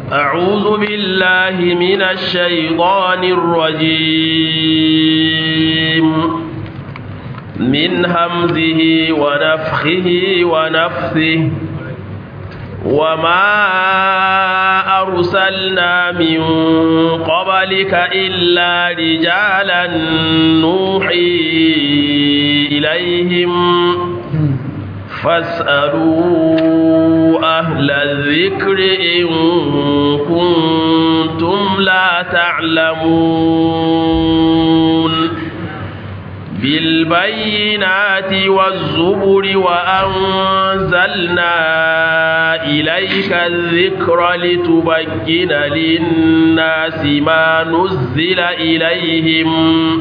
أعوذ بالله من الشيطان الرجيم من همزه ونفخه ونفثه وما أرسلنا من قبلك إلا رجالا نوحي إليهم فاسألوا أهل الذكر إن كنتم لا تعلمون بالبينات والزبر وأنزلنا إليك الذكر لتبين للناس ما نزل إليهم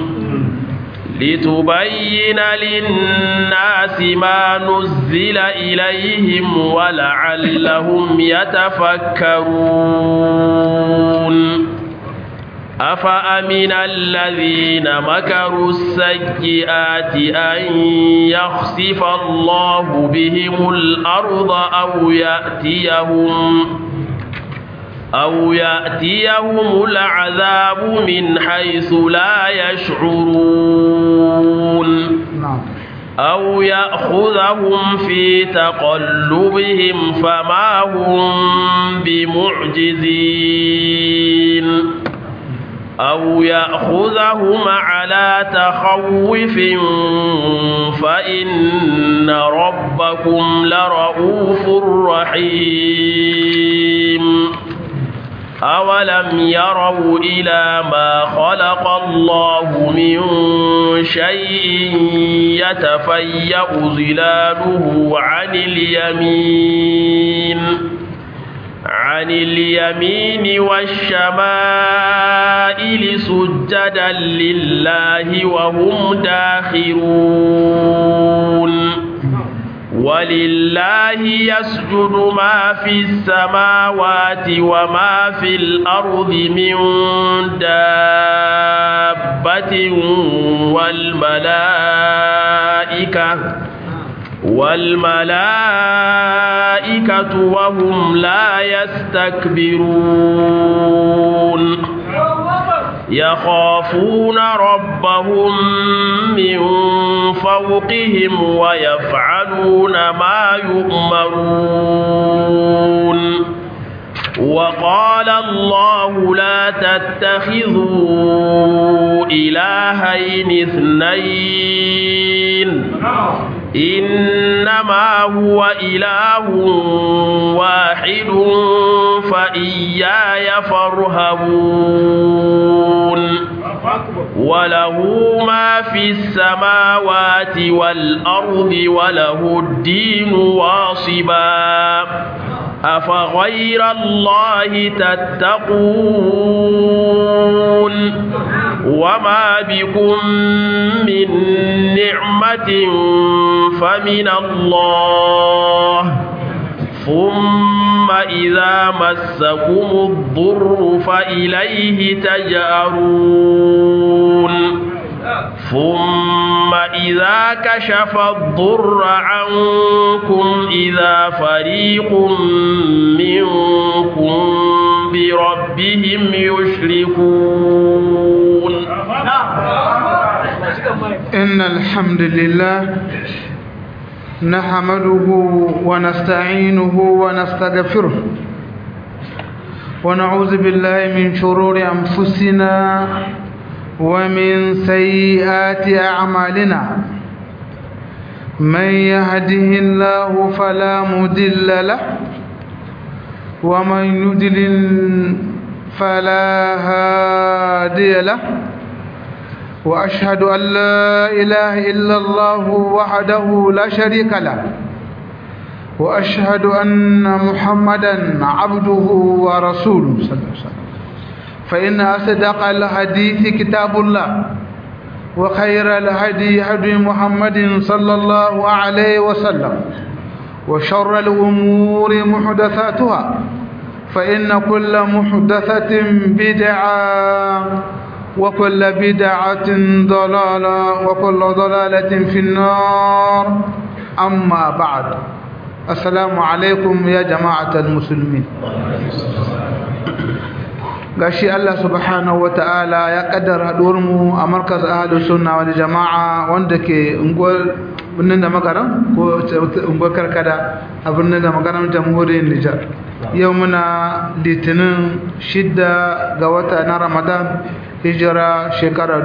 لتبين للناس ما نزل إليهم ولعلهم يتفكرون أفأمن الذين مكروا السيئات أن يخسف الله بهم الأرض أو يأتيهم أو يأتيهم العذاب من حيث لا يشعرون أو يأخذهم في تقلبهم فما هم بمعجزين أو يأخذهم على تخوف فإن ربكم لرؤوف رحيم أولم يروا إلى ما خلق الله من شيء يتفيأ ظلاله عن اليمين عن اليمين والشمائل سجدا لله وهم داخرون ولله يسجد ما في السماوات وما في الأرض من دابة والملائكة والملائكة وهم لا يستكبرون يخافون ربهم من فوقهم ويفعلون ما يؤمرون وقال الله لا تتخذوا إلهين اثنين إنما هو إله واحد فإياي فارهبون وله ما في السماوات والأرض وله الدين واصبا أفغير الله تتقون وما بكم من نعمة فمن الله ثم إذا مسكم الضر فإليه تجأرون ثم إذا كشف الضر عنكم إذا فريق منكم بربهم يشركون إن الحمد لله نحمده ونستعينه ونستغفره ونعوذ بالله من شرور أنفسنا ومن سيئات أعمالنا من يهده الله فلا مضل له ومن يضلل فلا هادي له وأشهد أن لا إله إلا الله وحده لا شريك له وأشهد أن محمدا عبده ورسوله صلى الله عليه وسلم فإن أصدق الحديث كتاب الله وخير الهدي هدي محمد صلى الله عليه وسلم وشر الأمور محدثاتها فإن كل محدثة بدعة وكل بدعة ضلالة وكل ضلالة في النار أما بعد السلام عليكم يا جماعة المسلمين gashi Allah subhanahu wata'ala ya kaddara mu a markaz ahlus sunna wal jama'a wanda ke unguwar birnin da magaran ko unguwar karkada a birnin da magaran jamhuriyar Nijar yau muna litinin shidda ga wata na Ramadan hijira shekara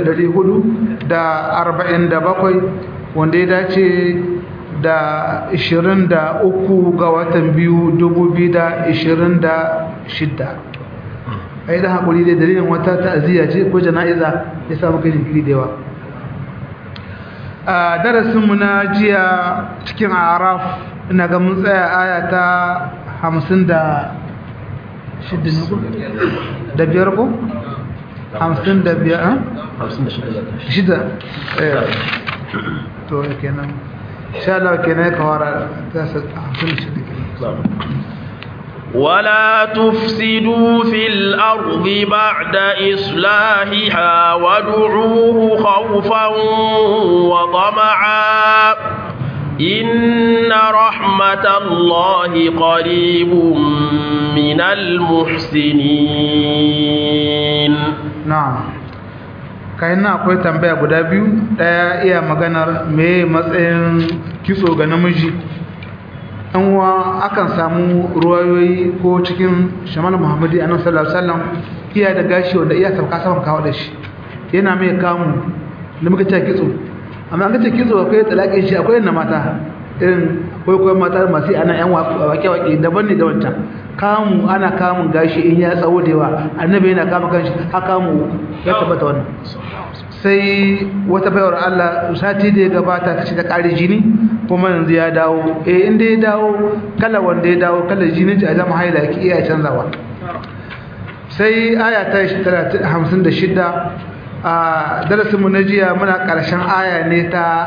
1447 wanda ya dace da 23 ga watan biyu 2026 a yi da haƙuri da dalilin wata ta'aziyya ce ko jana'iza ya samu kai jinkiri da yawa a darasinmu na jiya cikin araf ina ga mun tsaya aya ta hamsin da shida da biyar ko? hamsin da biyar hamsin da shida to ya kenan sha Allah kenan ya kawara ta hamsin da shida kenan ولا تفسدوا في الأرض بعد إصلاحها وادعوه خوفا وطمعا إن رحمة الله قريب من المحسنين na'am kai na akwai tambaya guda biyu daya iya maganar me matsayin kitso ga namiji an wa akan samu ruwayoyi ko cikin shamal muhammadi annabi sallallahu alaihi wasallam iya da gashi wanda iya sauka saman kawo da shi yana mai kamu da muka ce kitso amma an ga ce kitso akwai talakin shi akwai na mata irin akwai akwai mata masu ana yan wake-wake daban ne da wancan kamu ana kamun gashi in ya tsawo da yawa annabi yana kama kanshi ha kamu ya tabbata wannan sai wata bayar Allah sati da ya gabata ta ce ta kare jini kuma yanzu ya dawo eh inda ya dawo kala wanda ya dawo kala jini ta zama haila ki iya canzawa sai aya ta 56 a darasinmu na jiya muna ƙarshen aya ne ta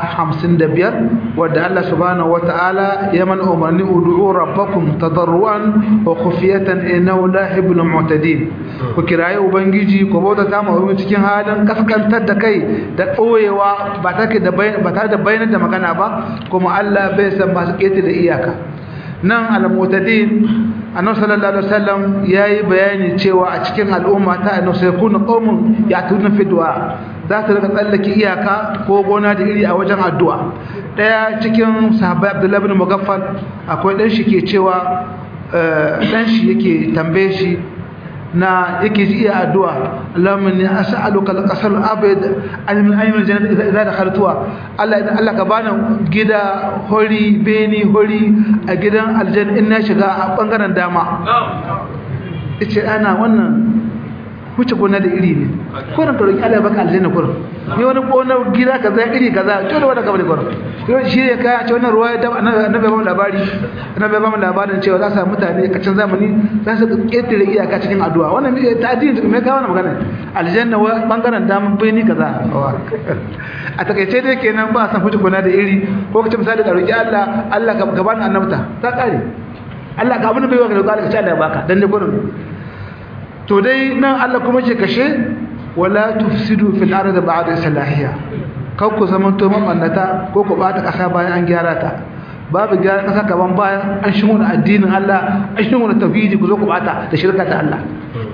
55 wadda Allah subhanahu wata'ala ya mana umarni ud'u rabbakum tadarruan wa khufiyatan innahu la yuhibbul mu'tadin ku kiraye ubangiji ku bauta ta mu cikin halin kaskantar da kai da koyewa ba take da ba tare da bayanar da magana ba kuma Allah bai san masu kete da iyaka nan al-mu'tadin annabi sallallahu alaihi wasallam yayi bayani cewa a cikin al'umma ta annabi sai kunu qaumun ya'tuna fi du'a za ta rika tsallake iyaka ko gona da iri a wajen addu'a daya cikin sahabbai Abdullah ibn Mughaffal akwai dan shi ke cewa dan shi yake tambaye shi na yake ji iya addu'a Allahumma inni as'aluka al-qasal abid min ayyul jannati idza dakhaltuha Allah idan Allah ka bani gida hori beni hori a gidan aljanna in na shiga a bangaren dama yace ana wannan wuce gona da iri ne kurin ka roki Allah baka aljanna kurin ni wani gona gida kaza iri kaza to da wanda ka bari kurin yau shi ne kai a ce wannan ruwa da annabi ba mu labari annabi ba mu labarin cewa za su samu mutane kacin zamani za su ketare iyaka cikin addu'a wannan me ta addini me ka wannan magana aljanna wa bangaren dama bai ni kaza a takaice dai kenan ba san wuce gona da iri ko kace misali ka roki Allah Allah ka bani annabta ta kare Allah ka abin da bai wa ka roki Allah ka ci Allah ya baka dan ne kurin to dai nan Allah kuma ce kashe wala tufsidu fil ardi ba'da salahiya kar ku zaman to mamannata ko ku bata kasa bayan an gyara ta babu gyara kasa kaman bayan an shigo da addinin Allah an shigo da tauhidi ku zo ku bata da shirka ta Allah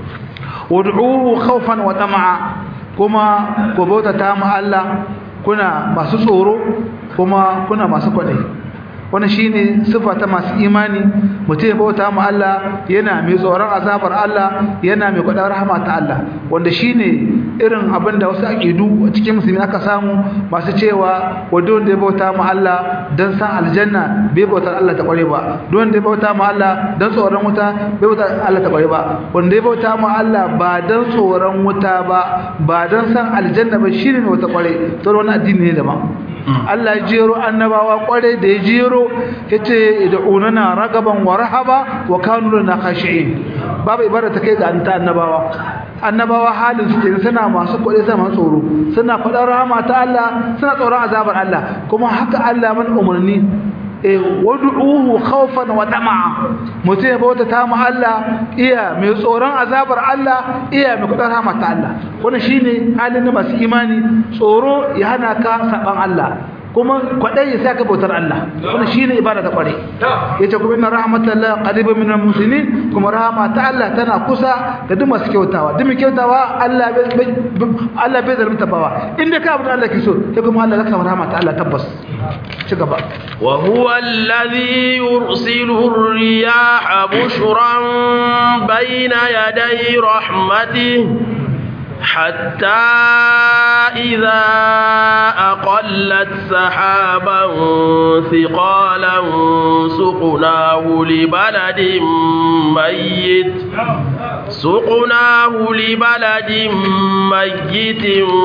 wad'uhu khawfan wa tama'a kuma ku bauta ta mu Allah kuna masu tsoro kuma kuna masu kwadai wannan shine sifa ta masu imani mutum ya bauta mu Allah yana mai tsoron azabar Allah yana mai kwadar rahama ta Allah wanda shine irin abin da wasu aqidu cikin musulmi aka samu masu cewa wanda wanda ya bauta mu Allah dan san aljanna bai bautar Allah ta kware ba don wanda ya bauta mu Allah dan tsoron wuta bai bautar Allah ta kware ba wanda ya bauta mu Allah ba dan tsoron wuta ba ba dan san aljanna ba shine mai wata kware to wannan addini ne daban Allah ya jero annabawa kware da ya jero yace id'unana ragaban wa rahaba wa kanu lana khashi'in babu ibada ta kai ga anta annabawa annabawa halin su kenan suna masu kware suna masu tsoro suna faɗar rahama ta Allah suna tsoron azabar Allah kuma haka Allah man umarni eh wad'uhu khawfan wa tama'a mutum ya bauta ta mu Allah iya mai tsoron azabar Allah iya mai kudin rahama ta Allah wannan shine halin da masu imani tsoro ya hana ka saban Allah kuma kwadai sai ka bautar Allah wannan shine ibada ta kware yace kuma inna rahmatallahi qaribun minal muslimin kuma rahama ta Allah tana kusa da duk masu kyautawa duk mai kyautawa Allah bai Allah bai zalunta bawa inda ka abu da Allah ke so sai kuma Allah zaka rahama ta Allah tabbas ci gaba wa huwa alladhi yursilu ar-riyaha bushran bayna yaday rahmatihi حتى إذا أقلت سحابا ثقالا سقناه لبلد ميت سقناه لبلد ميت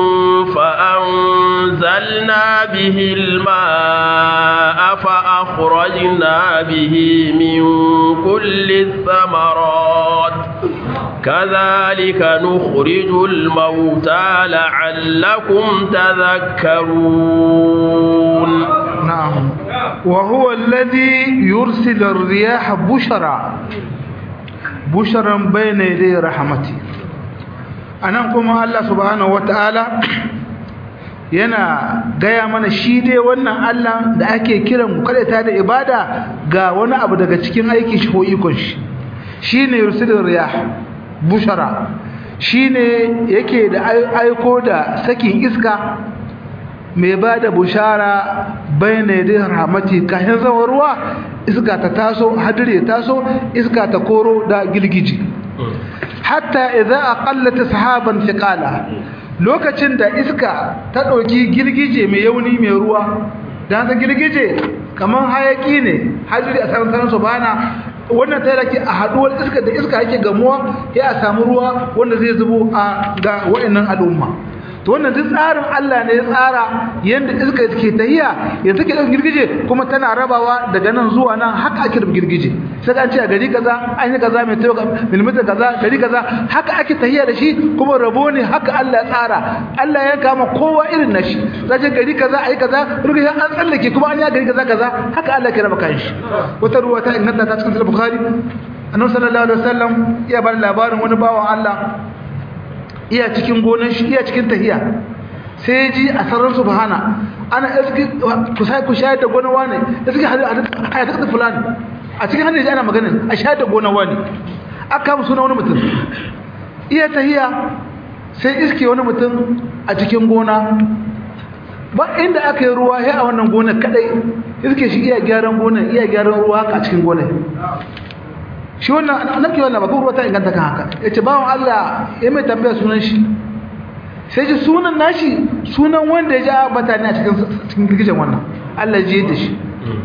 فأنزلنا به الماء فأخرجنا به من كل الثمرات كذلك نخرج الموتى لعلكم تذكرون نعم وهو الذي يرسل الرياح بشرا بشرا بين يدي رحمته anan kuma Allah subhanahu wataala yana gaya mana shi dai wannan Allah da ake kiran mu kada ta da ibada ga wani abu daga cikin aikin shi ko ikon shi shine yursilur riyah bushara shine yake da aiko da sakin iska mai ba da bushara bayan da rahmati kayan zama ruwa iska ta taso hadire taso iska ta koro da girgiji hatta idza aqallat sahaban thiqala lokacin da iska ta dauki girgije mai yauni mai ruwa dan ta girgije kaman hayaki ne hadiri a saran saran subhana wannan ta yake a haduwar iska da iska yake gamuwa ya a samu ruwa wanda zai zubo a ga wa'annan al'umma to wannan duk tsarin Allah ne ya tsara yanda iska take tahiya ya take da girgije kuma tana rabawa daga nan zuwa nan haka ake da girgije sai an ce a gari kaza an yi kaza mai tayo millimeter kaza gari kaza haka ake tahiya da shi kuma rabo ne haka Allah ya tsara Allah ya kama kowa irin nashi zaje gari kaza ayi kaza ruga an tsallake kuma an yi gari kaza kaza haka Allah ke raba kanshi wata ruwa ta inganta ta cikin sahih bukhari annabi sallallahu alaihi wasallam ya bar labarin wani bawan Allah iya cikin gonan shi iya cikin tahiya sai ji a sarar subhana ana iski kusai ku shayar da gonan wani iski hayata da fulani a cikin hannun ana maganin a shayar da gonan wani aka kama suna wani mutum iya tahiya sai iske wani mutum a cikin gona ba inda aka yi ruwa ya a wannan gonar kadai iske shi iya gyaran gonar iya gyaran ruwa haka a cikin gonar shi wannan annabi wannan ba ruwa ta inganta kan haka yace bawon Allah ya mai tambaya sunan shi sai ji sunan nashi sunan wanda ya ji bata ne a cikin cikin girgijen wannan Allah ji da shi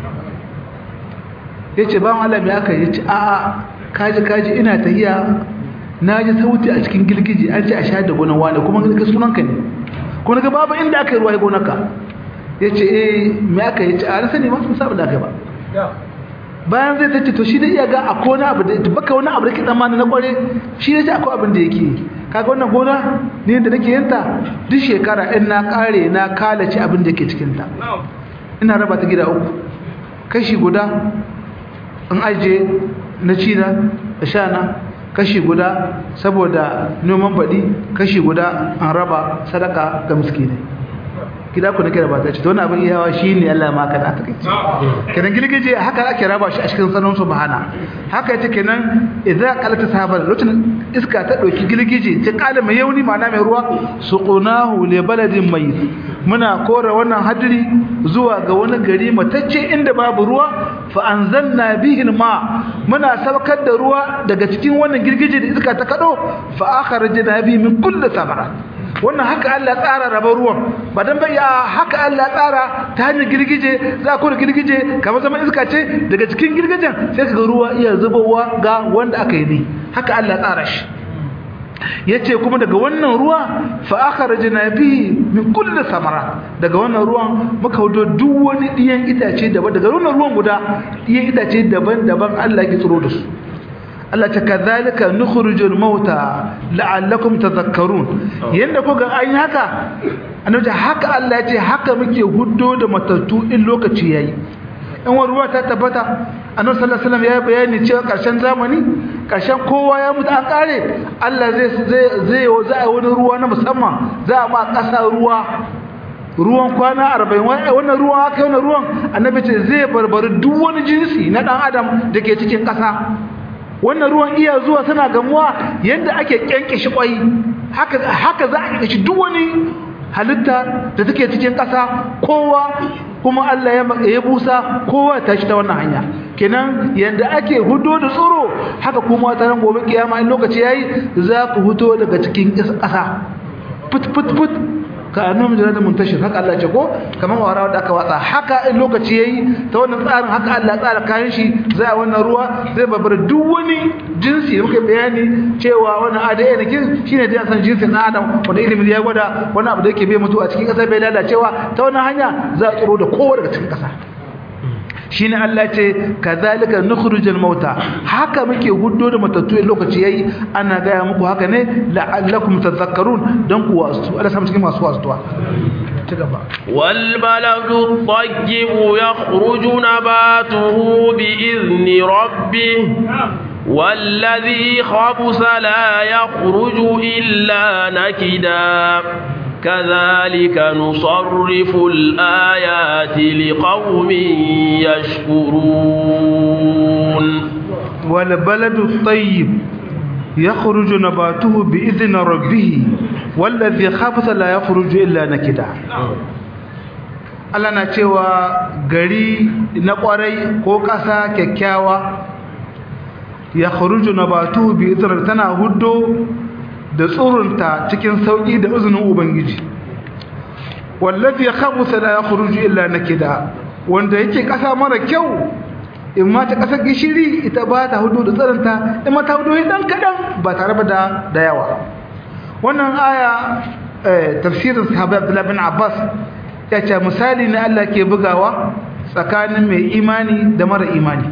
yace bawon Allah me aka yace a a kaji kaji ina tahiya naji sauti a cikin girgije an ce a shahada gonan wani kuma ga sunan ka ne kuma ga babu inda aka yi ruwa gonarka yace eh me aka yace a sani ma sun saba da kai ba bayan zai tace to shi da iya ga akwai wani abu da baka wani abu da ke tsammani na kware shi ne akwai abin da yake kaga wannan gona ne da nake yinta duk shekara in na kare na kalace abin da ke cikin ta ina raba ta gida uku kashi guda in aje na cina da shana kashi guda saboda noman baɗi kashi guda an raba sadaka ga miskinai gida ku nake raba ta ce don abin iyawa shi ne Allah ma ka da ta kai kenan girgije haka ake raba shi a cikin sanon subhana haka yace kenan idza qalata sahabar lokacin iska ta dauki girgije ta kala mai yauni ma'ana mai ruwa suqunahu li baladin mayyit muna kora wannan hadiri zuwa ga wani gari matacce inda babu ruwa fa anzalna bihi ma muna saukar da ruwa daga cikin wannan girgije da iska ta kado fa akhrajna bihi min kulli thamarat wannan haka Allah tsara raba ruwan ba dan bai haka Allah tsara ta hanyar girgije za ku da girgije kamar zaman iska ce daga cikin girgijen sai kaga ruwa iya zubowa ga wanda aka yi ne haka Allah tsara shi yace kuma daga wannan ruwa fa akhrajna bihi min kulli samara daga wannan ruwan muka hudo duk wani diyan itace daban daga wannan ruwan guda diyan itace daban-daban Allah ya tsiro da su Allah ta kazalika nukhrijul mauta la'allakum tadhakkarun yanda kuga an yi haka annabi haka Allah ya ce haka muke huddo da matattu in lokaci yayi in wani ruwa ta tabbata annabi sallallahu alaihi wasallam ya bayani cewa karshen zamani karshen kowa ya mutu an kare Allah zai zai zai za a wani ruwa na musamman za a ma kasa ruwa ruwan kwana arba'in wannan ruwan aka wannan ruwan annabi ce zai barbari duk wani jinsi na ɗan adam da ke cikin ƙasa wannan ruwan iya zuwa suna gamuwa yadda ake kyankishi kwai haka haka za a kyankishi duk wani halitta da take cikin ƙasa kowa kuma Allah ya ya busa kowa ta shi ta wannan hanya kenan yanda ake hudo da tsoro haka kuma ta ran gobe kiyama in lokaci yayi za ku huto daga cikin ƙasa put put put ka annabi da muntashir haka Allah ce ko kamar wara da aka watsa haka in lokaci yayi ta wannan tsarin haka Allah tsara kayan shi zai a wannan ruwa zai babar duk wani jinsi da muka bayani cewa wannan ADN kin shine da san jinsin na Adam wanda ilimin ya gwada wani abu da yake bai mutu a cikin kasa bai lalacewa ta wannan hanya za a tsoro da kowa daga cikin kasa shine Allah ce kazalika nukhrijul mauta haka muke guddo da matattu in lokaci yayi ana gaya muku haka ne la'allakum tadhakkarun dan ku wasu Allah samu cikin masu wasuwa ci gaba wal baladu tayyib yakhruju nabatuhu bi izni rabbih والذي خبث لا يخرج إلا نكدا كذلك نصرف الآيات لقوم يشكرون والبلد الطيب يخرج نباته بإذن ربه والذي خبث لا يخرج إلا نكدا Allah na cewa gari na kwarai ko ƙasa kyakkyawa ya kharuju nabatuhu bi idrar tana huddo da tsurunta cikin sauki da izinin ubangiji wallazi khabutha la yakhruju illa nakida wanda yake kasa mara kyau in ma ta kasar gishiri ita ba ta hudu da tsurunta in ma ta hudu dan kadan ba tare da da yawa wannan aya tafsirin sahaba Abdullah bin Abbas ya ce misali ne Allah ke bugawa tsakanin mai imani da mara imani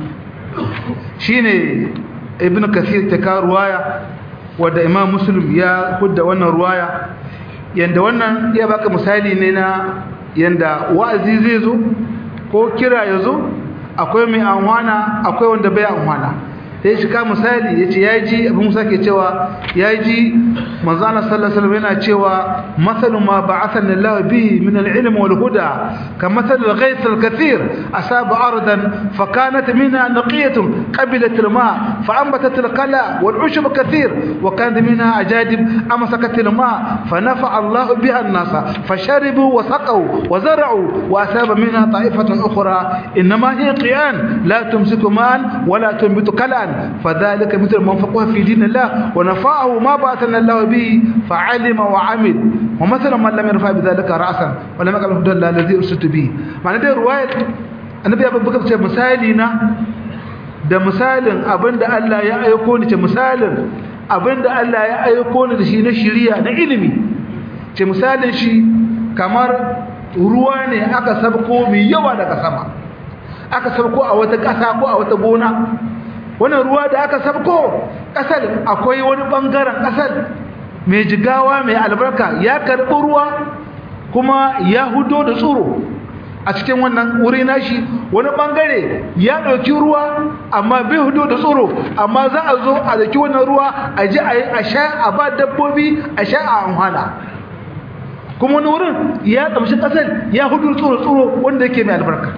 shine ibn kathir ta ka ruwaya wadda imam muslim ya hudda wannan ruwaya yanda wannan ya baka misali ne na yanda wa'azi zai zo ko kira ya zo akwai mai anwana akwai wanda bai anwana sai shi ka misali yace yaji abin musa ke cewa yaji manzo Allah sallallahu alaihi wasallam yana cewa masalu ma ba'athana Allah bihi min al-ilm wal huda kamathal al-ghayth al-kathir asaba ardan fakanat minha naqiyatun qabilat al-ma فأنبتت القلع والعشب كثير وكان منها أجادب أمسكت الماء فنفع الله بها الناس فشربوا وسقوا وزرعوا وأساب منها طائفة أخرى إنما هي قيان لا تمسك ماء ولا تنبت كلعا فذلك مثل من فقه في دين الله ونفعه ما بعثنا الله به فعلم وعمل ومثلا من لم يرفع بذلك رأسا ولم يقل الهدى الذي أرسلت به معنى دي رواية النبي أبو بكر مثالنا da misalin abinda Allah ya aiko ni ce misalin abinda Allah ya aiko ni da shi na shiriya na ilimi ce misalin shi kamar ruwa ne aka sabko mai yawa daga sama aka sabko a wata ƙasa ko a wata gona wannan ruwa da aka sabko ƙasar akwai wani ɓangaren ƙasar mai jigawa mai albarka ya karɓi ruwa kuma ya hudo da tsoro a cikin wannan wuri nashi wani bangare ya ɗauki ruwa amma bai hudu da tsoro amma za a zo a dauki wannan ruwa a ji a sha a ba dabbobi a sha a amfana kuma wani wurin ya ƙamshi ƙasar ya hudu tsoro tsoro wanda yake mai albarka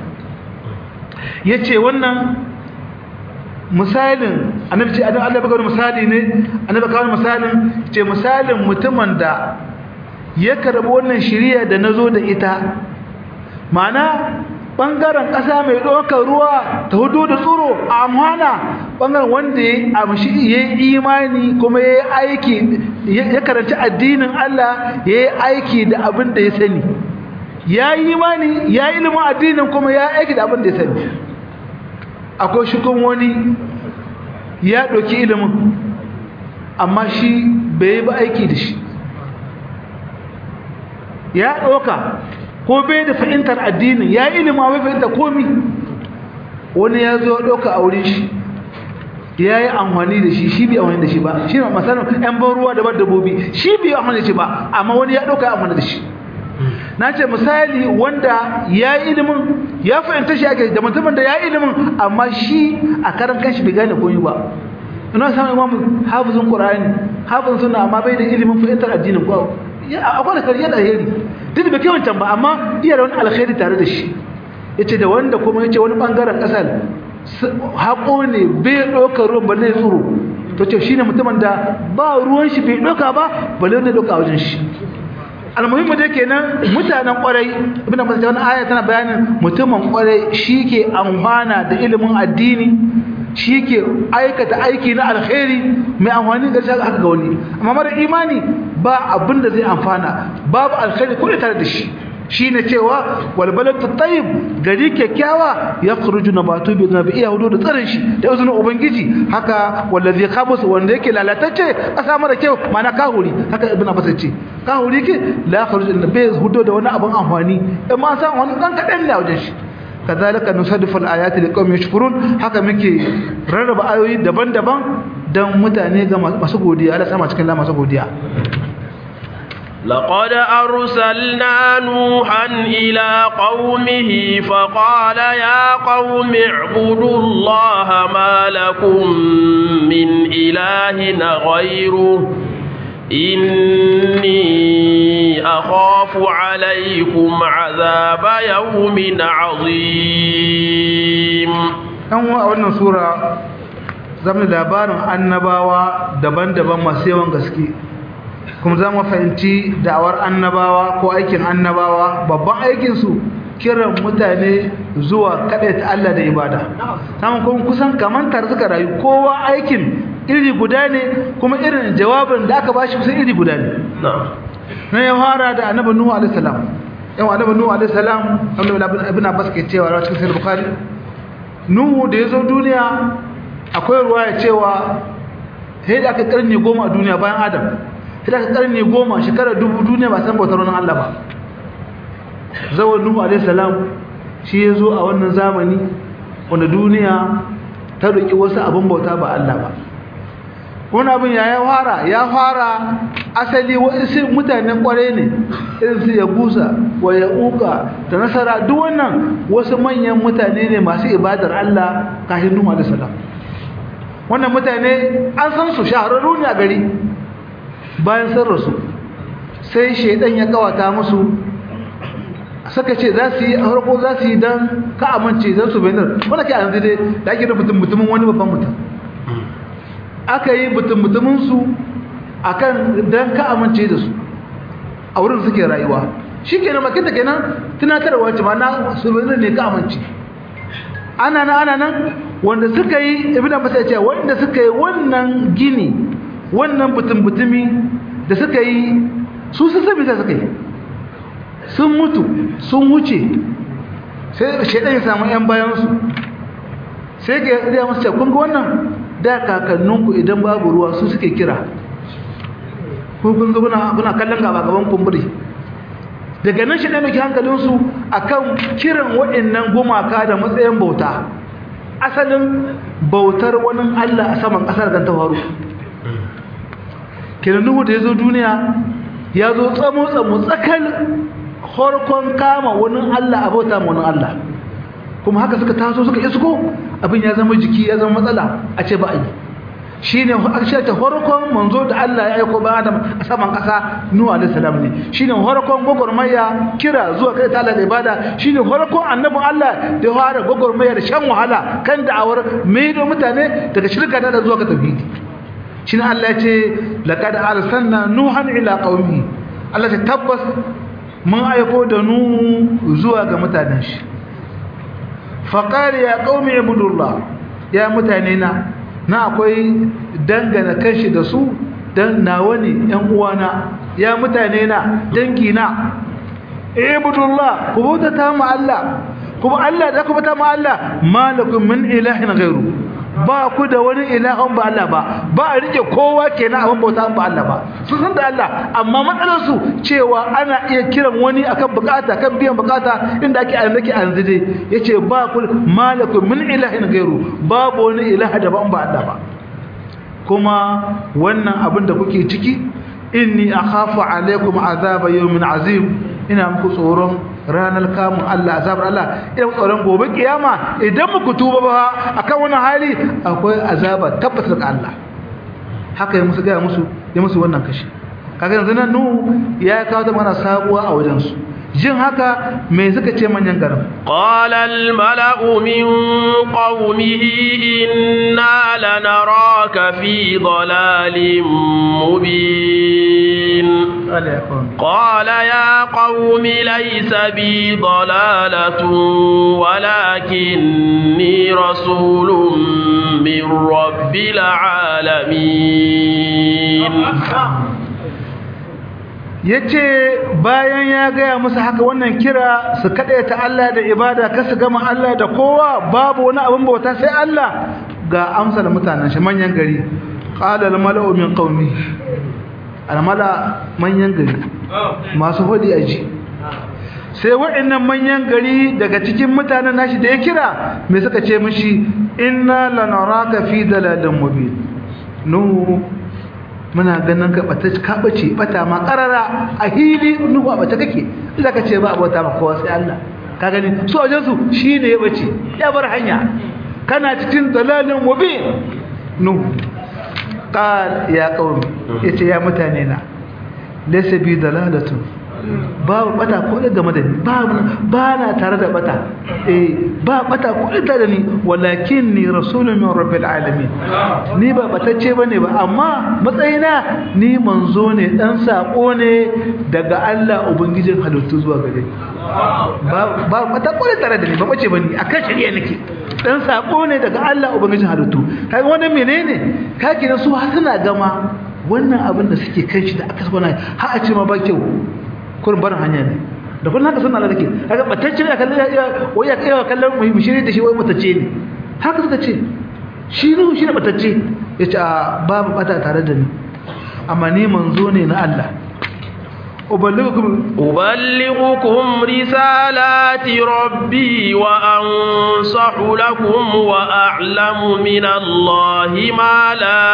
ya ce wannan misalin annabi ce adam Allah baka wani misali ne annabi kawo misalin ce misalin mutumin da ya karɓi wannan shiriya da na zo da ita mana ɓangaren ƙasa mai ɗaukar ruwa ta hudu da tsoro a amhana ɓangaren wanda ya amshi ya yi imani kuma ya yi aiki ya karanci addinin Allah ya yi aiki da abin da ya sani ya yi imani ya yi ilimin addinin kuma ya yi aiki da abin da ya sani akwai shi kuma wani ya ɗauki ilimin amma shi bai yi ba aiki da shi ya ɗauka ko bai da fahimtar addinin ya yi ilimin bai fahimta komi wani ya zo ɗauka a wurin shi ya yi amfani da shi shi bai amfani da shi ba shi ne masanin ‘yan ban ruwa da dabbobi shi bai amfani da shi ba amma wani ya ɗauka ya amfani da shi na ce misali wanda ya yi ilimin ya fahimta shi ake da mutumin da ya yi ilimin amma shi a karan kanshi bai gane komi ba ina samun imamu hafizin ƙura'ani hafizin suna amma bai da ilimin fahimtar addinin ko akwai alkhairi yana alheri duk da bai wancan ba amma iya da wani alkhairi tare da shi yace da wanda kuma yace wani bangaren kasar haƙo ne bai ɗaukar ruwan ba zai tsoro to ce shine mutumin da ba ruwan shi bai ɗauka ba balle ne ɗauka wajen shi almuhimmi da kenan mutanen kwarai ibn abbas wani aya tana bayanin mutumin kwarai shike amfana da ilimin addini shike aikata aiki na alkhairi mai amfani da shi haka ga wani amma mara imani ba abin da zai amfana babu alkhairi ko tare da shi shine cewa wal baladu tayyib gari kyakkyawa yakhruju nabatu bi nabi iya hudu da tsarin shi da izinin ubangiji haka wallazi khabus wanda yake lalatacce kasa mara kyau mana kahuri haka ibn abbas ce kahuri ke la yakhruju nabi hudu da wani abun amfani amma san wani dan kadan ne a wajen shi kazalika nusaddifu al-ayati liqaumin yashkurun haka muke rarraba ayoyi daban-daban dan mutane ga masu godiya Allah sama cikin la masu godiya لقد أرسلنا نوحا إلى قومه فقال يا قوم اعبدوا الله ما لكم من إله غيره إني أخاف عليكم عذاب يوم عظيم أنه أولنا سورة زمن labarin annabawa daban-daban masu yawan gaske kuma za mu fahimci da'awar annabawa ko aikin annabawa babban aikinsu kiran mutane zuwa ta Allah da ibada samun kuma kusan kamantar suka rayu kowa aikin iri guda ne kuma irin jawabin da aka bashi kusan iri guda ne na ya fara da annabi nuhu alaihi salam yan annabi nuhu alaihi salam wanda ibn abbas ke cewa a cikin sahih bukhari nuhu da ya zo duniya akwai ruwaya cewa sai da aka karni goma a duniya bayan adam sai aka karni goma shekarar dubu duniya ba san bautar wani Allah ba zawon nuhu alaihi salam shi ya zo a wannan zamani wanda duniya ta roƙi wasu abin bauta ba Allah ba wani abin ya ya fara ya fara asali wasu mutanen kwarai ne irin su ya gusa wa ya uka da nasara duk wannan wasu manyan mutane ne masu ibadar Allah kafin nuhu alaihi salam wannan mutane an san su shahararru ne a gari bayan sun rasu sai shaidan ya kawata musu suka ce za su yi a harko za su yi don ka amince don su bayanar wanda ke yanzu dai da ake da mutum mutumin wani babban mutum aka yi mutum mutuminsu a kan don ka amince da su a wurin suke rayuwa shi ke nan makinta kenan tunatarwa ce ma na su bayanar ne ka amince ana nan ana nan wanda suka yi ibina masa ya ce wanda suka yi wannan gini wannan butun-butumi da suka yi su sun sami da suka yi sun mutu sun wuce sai shaidan ya samu 'yan bayansu sai ga ya masu kun ga wannan da kakanninku idan babu ruwa su suke kira kun ga kuna kallon gaba gaban kumburi daga nan shaidan mai hankalinsu akan kiran waɗannan gumaka da matsayin bauta asalin bautar wani allah a saman ƙasar kan ta faru kenan nuhu da ya zo duniya ya zo tsamo-tsamo tsakal horkon kama wani Allah a bauta ma wani Allah kuma haka suka taso suka isko abin ya zama jiki ya zama matsala a ce ba a yi shi ne a ta horkon manzo da Allah ya aiko ba Adam a saman ƙasa Nuhu alaihi salam ne shi ne horkon gwagwarmaya kira zuwa kai ta Allah da ibada shi ne horkon annabin Allah da ya fara gwagwarmaya da shan wahala kan da'awar mai da mutane daga shirka da zuwa ga tauhidi shi ne Allah ya ce laƙada arsalna nuhan ila qaumi Allah ta tabbas mun aiko da nuhu zuwa ga mutanen shi faqali ya qaumi ibudullah ya mutane na na akwai dangana kanshi da su dan nawa ne ƴan uwana ya mutane na dangi na ibudullah ku bauta ta mu Allah kuma Allah da ku bauta mu Allah malakum min ilahin ghairu ba ku da wani ilahun ba Allah ba ba a rike kowa kenan abin bauta ba Allah ba sun san da Allah amma matsalar su cewa ana iya kiran wani akan bukata kan biyan bukata inda ake annaki anzide yace ba ku malakum min ilahin gairu babu wani ilaha da ba Allah ba kuma wannan abin da kuke ciki inni akhafu alaikum azaba yawmin azim ina muku tsoron ranar kamun Allah azabar Allah ina tsoron gobe kiyama idan muku tuba ba akan wani hali akwai azaba tabbas daga Allah haka ya musu ga musu ya musu wannan kashi kaga yanzu nan nuhu ya kawo ta mana sabuwa a wajen su jin haka me suka ce manyan garin قال الملأ من قومه إنا لنراك في ضلال مبين قال يا قوم ليس بي ضلالة ولكني رسول من رب العالمين yace bayan ya gaya musu haka wannan kira su ta Allah da ibada ka su gama Allah da kowa babu wani abin bauta sai Allah ga amsar mutanen shi manyan gari qala al mala'u min qaumi al mala manyan gari masu hodi aji sai waɗannan manyan gari daga cikin mutanen nashi da ya kira me suka ce mishi inna lanaraka fi dalalin mubin nuhu muna ganin ka bata ka bace bata ma karara a hili nuhu a bata kake idan ka ce ba abota ma kowa sai Allah ka gani su wajen su shine ya bace ya bar hanya kana cikin dalalin mubin nuhu qal ya qaumi yace ya mutane na laysa bi dalalatu babu bata ko da game da ni ba na tare da bata eh ba bata ko da da ni walakin ni rasulun min rabbil alamin ni ba batacce bane ba amma matsayina ni manzo ne dan sako ne daga Allah ubangijin halittu zuwa gare ni ba ba bata ko da tare da ni ba bace bane akan shari'a nake dan sako ne daga Allah ubangijin halittu kai wannan menene kake na su har suna gama wannan abin da suke kan shi da aka saba har a ce ma ba kyau kurin barin hanya ne da kullum haka suna da ke haka batacce ne kallon ya wai ya kai kallon mu shiri da shi wai batacce ne haka suka ce shi ne shi ne batacce ya ce a babu bata tare da ni amma ni manzo ne na Allah أبلغكم أبلغكم رسالات ربي وأنصح لكم وأعلم من الله ما لا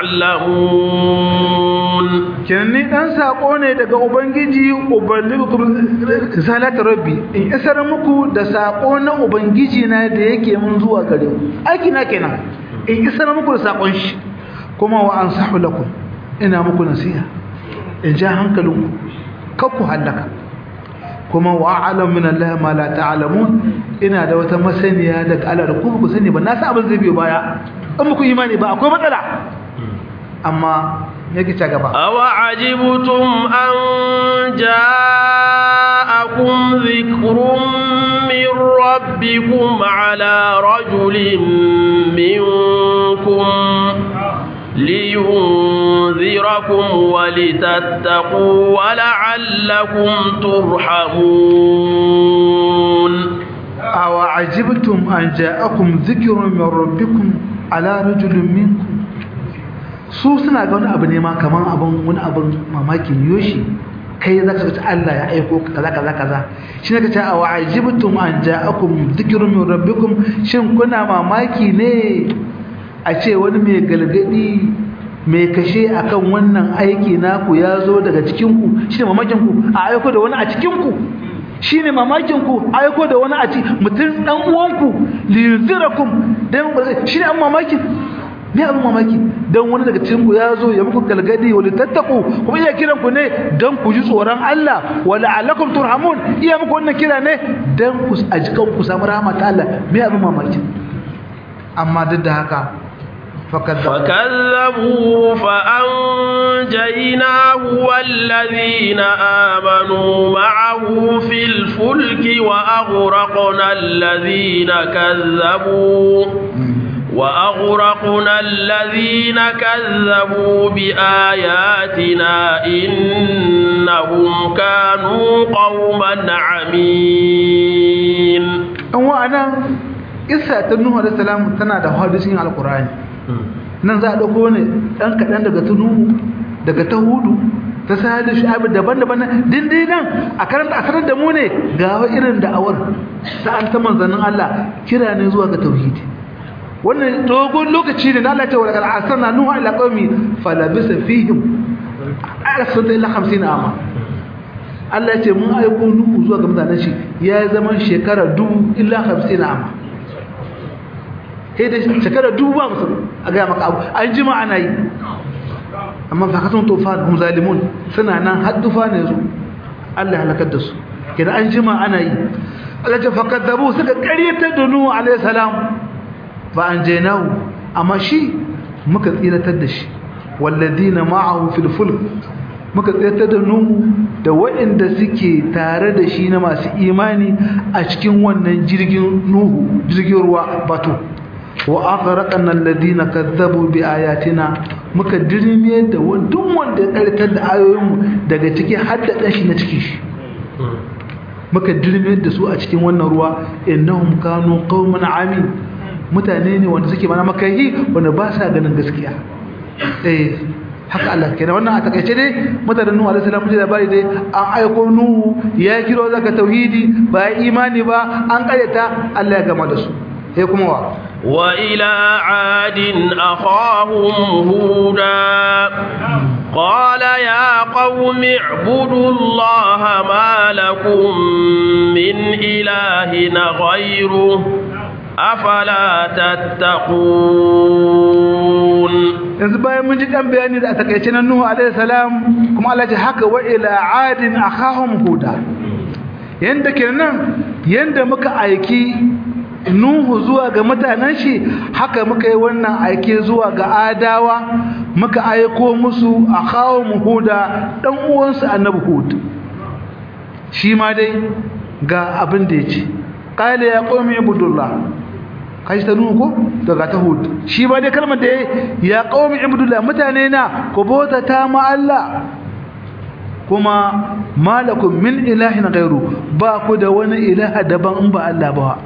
تعلمون kenni dan sako ne daga ubangiji uballighukum risalati rabbi in isar muku da sako na ubangiji na da yake mun zuwa gare ku aiki na kenan in isar muku da sakon shi kuma wa ansahu lakum ina muku nasiha in ja hankalinku kakku hallaka kuma wa alam min Allah ma la ta'lamun ina da wata masaniya daga Allah da ku ku sani ba na san abin zai biyo baya in muku imani ba akwai matsala amma yake ta gaba aw ajibtum an ja'akum dhikrun min rabbikum ala rajulin minkum لينذركم ولتتقوا ولعلكم ترحمون أو عجبتم أن جاءكم ذكر من ربكم على رجل منكم su suna ga wani abu ne ma kaman abin wani abin mamakin yoshi kai za ka ta Allah ya aiko kaza kaza kaza shi ne ka ce a wa'ajibtum an ja'akum dhikrun min rabbikum shin kuna mamaki ne a ce wani mai galgadi mai kashe akan wannan aiki naku ya zo daga cikinku shi ne mamakinku a aiko da wani a cikinku shi ne mamakinku aiko da wani a ci mutum ɗan uwanku liyuzirakum don shi ne an mamakin ne abin mamaki don wani daga cikinku ya zo ya muku galgadi wani tattaku kuma iya kiran ku ne don ku ji tsoron Allah wala alakum turhamun iya muku wannan kira ne don ku a jikan ku samu rahama ta Allah me abin mamaki amma duk da haka فكذبوه فأنجيناه والذين آمنوا معه في الفلك وأغرقنا الذين كذبوا وأغرقنا الذين كذبوا بآياتنا إنهم كانوا قوما عمين وأنا isa ta Nuhu alaihi salam tana da hadisin alqur'ani nan za a dauko ne dan kadan daga tunuhu daga tahudu ta sahadu shu'aib daban-daban dindin nan a karanta a sanar da mu ne ga irin da'awar ta an ta manzannin Allah kira ne zuwa ga tauhidi wannan dogon lokaci ne na Allah ta warkar asana Nuhu ila qaumi falabisa fihim arsala ila 50 ama Allah ya ce mun aiko Nuhu zuwa ga mutanen shi ya zama shekara dubu illa 50 ama sai da shekara dubu ba musu a gaya maka abu an jima ana yi amma fa kasan tufan hum zalimun suna nan har tufan ne su Allah halakar da su kidan an jima ana yi Allah ta fakadabu suka ƙaryatar da Nuhu alaihi salam fa anjaynahu amma shi muka tsiratar da shi walladina ma'ahu fil fulk muka tsiratar da Nuhu da waɗanda suke tare da shi na masu imani a cikin wannan jirgin Nuhu jirgin ruwa bato wa aghraqna alladhina kazzabu bi ayatina muka dirmiye da duk wanda ya karkar da ayoyinmu daga ciki har da dan shi na ciki shi muka dirmiye da su a cikin wannan ruwa innahum kanu qauman amin mutane ne wanda suke mana makahi wanda ba sa ganin gaskiya eh haka Allah kenan wannan a takaice dai mutanen Nuhu alaihi salam da labari dai an aiko Nuhu ya kiro zaka tauhidi ba imani ba an karyata Allah ya gama da su sai kuma wa وإلى عاد أخاهم هودا قال يا قوم اعبدوا الله ما لكم من إله غيره أفلا تتقون yanzu bayan mun ji dan bayani da a takaice na Nuhu alaihi salam kuma Allah ya haka wa ila adin akhahum huda yanda kenan yanda muka aiki Nuhu zuwa ga mutanen shi haka muka yi wannan aike zuwa ga adawa muka aiko musu akhahum huda dan uwansu annabi hud shi ma dai ga abin da yace qala ya qaumi ibudullah kai ta nuhu ko daga ta hud shi ba dai kalmar da ya qaumi ibudullah mutane na ko bota ta ma Allah kuma malakum min ilahin ghairu ba ku da wani ilaha daban in ba Allah ba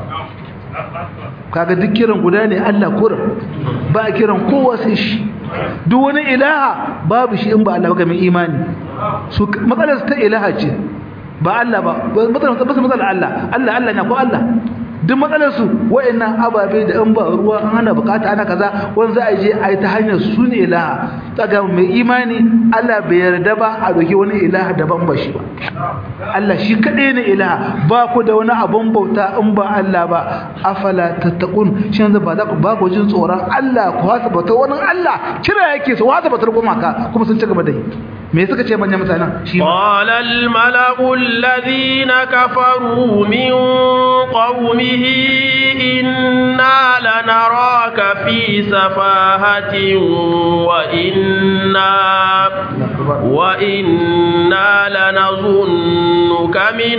kaga duk kiran guda ne Allah kurin ba kiran kowa sai shi duk wani ilaha babu shi in ba Allah ba ga mai imani su matsalar ta ilaha ce ba Allah ba matsalar ta matsalar Allah Allah Allah ne ko Allah duk matsalar su wayannan ababe da in ba ruwa an ana bukata ana kaza wanda za a je a yi ta hanyar su ne ilaha kaga mai imani Allah bai yarda ba a doki wani ilaha daban ba shi ba Allah shi kadai ne ilaha ba ku da wani abun bauta in ba Allah ba afala tattaqun shi yanzu ba za ku ba ku jin tsoron Allah ku hasa bauta wani Allah kira yake su hasa bautar gumaka kuma sun ci gaba da yi me suka ce manyan mutanen shi قال الملأ الذين كفروا من قومه إنا لنراك في سفاهة وإنا وإنا لنظنك من